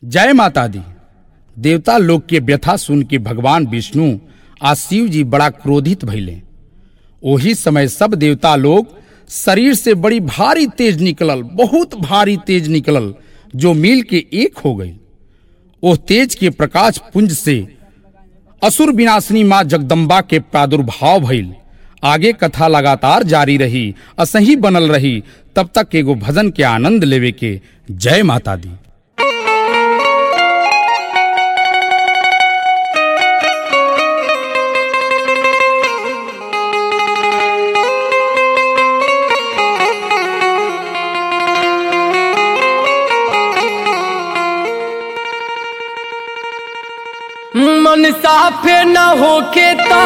जय माता दी देवता लोग के व्यथा सुन के भगवान विष्णु आ शिव जी बड़ा क्रोधित भइले ओही समय सब देवता लोग शरीर से बड़ी भारी तेज निकलल बहुत भारी तेज निकलल जो मिल के एक हो गई ओह तेज के प्रकाश पुंज से असुर विनाशिनी मां जगदम्बा के प्रादुर्भाव भइल आगे कथा लगातार जारी रही असही बनल रही तब तक एगो भजन के आनंद लेवे के जय माता दी मन साफे न होके तो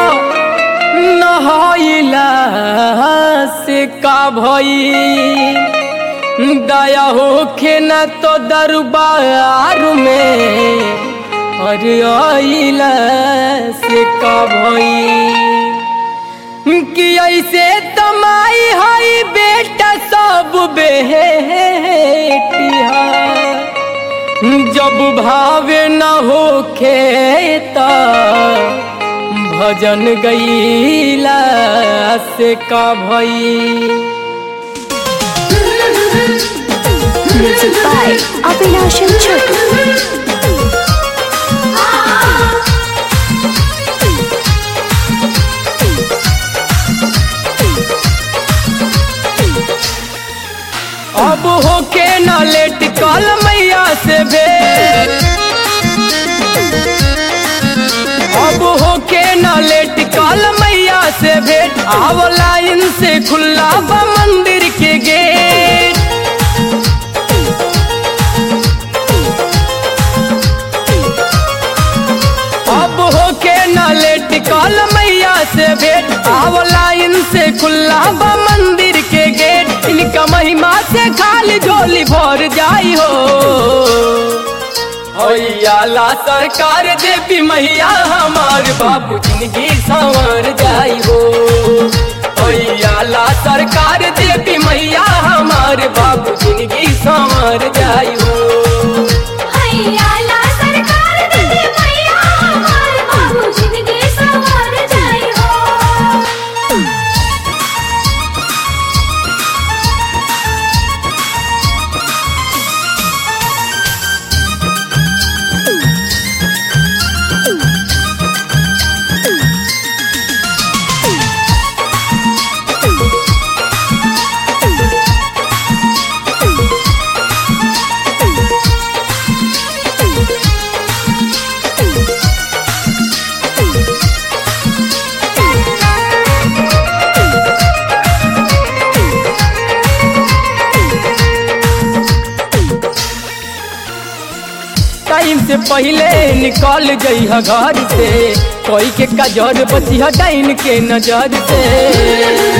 नहाइला से का भई दया होके न तो दरबार में अरे आइला से का भई कि ऐसे तमाई हई बेटा सब बेटिया जब भावे न हो खेता भजन गईला से का भई Music by Avinash and Chotu. अब होके न लेट कल मैया से भेंट अब होके न लेट कल मैया से भेंट आव लाइन से खुला बा मंदिर के गेट अब होके न लेट कल मैया से भेंट आव लाइन से खुला बा मंदिर के गेट इनका महिमा से खाली झोली भर जाई हो ला सरकार देवी मैया हमार बाबू जिंदगी संवर जाई हो ला सरकार देवी मैया हमार बाबू जिंदगी संवर जाई हो हैयाला सरकार दे मैया हमार बाबू जिंदगी संवर जाई हो टाइम से पहले निकल जइह घर से कोई के कजर बचिह डाइन के नजर से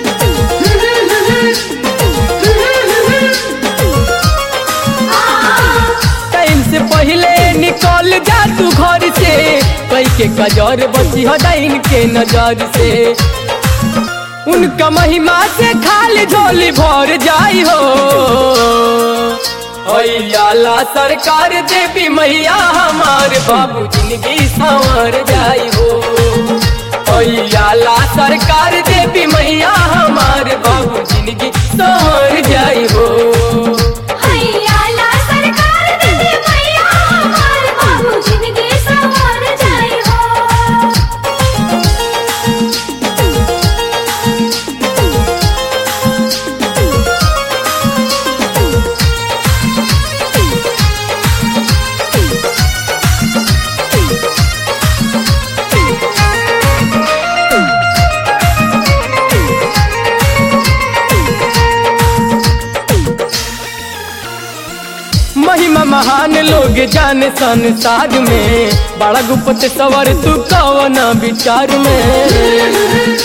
टाइम से पहले निकल जा तू घर से कोई के कजर बचिह डाइन के नजर से उनका महिमा से खाली झोली भर जाई हो ला सरकार देवी मैया हमार बाबू जिंदगी संवर जाई हो ला सरकार देवी मैया हमार बाबू जिंदगी संवर जाई हो हैयाला सरकार दे मैया हमार बाबू जिंदगी संवर जाई हो महिमा महान लोग जाने संसार में बड़ा गुप्त सवर तू कवन विचार में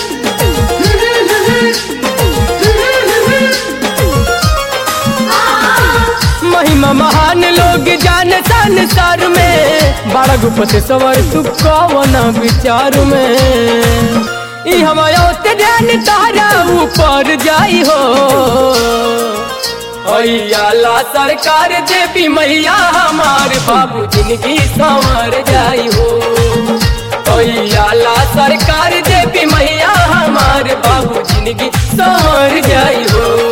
महिमा महान लोग जाने संसार में बड़ा गुप्त सवर तू कवन विचार में ई हमारा ध्यान तारा ऊपर जाई हो ला सरकार देवी मैया हमार बाबू जिंदगी संवर जाई हो ला सरकार देवी मैया हमार बाबू जिंदगी संवर जाई हो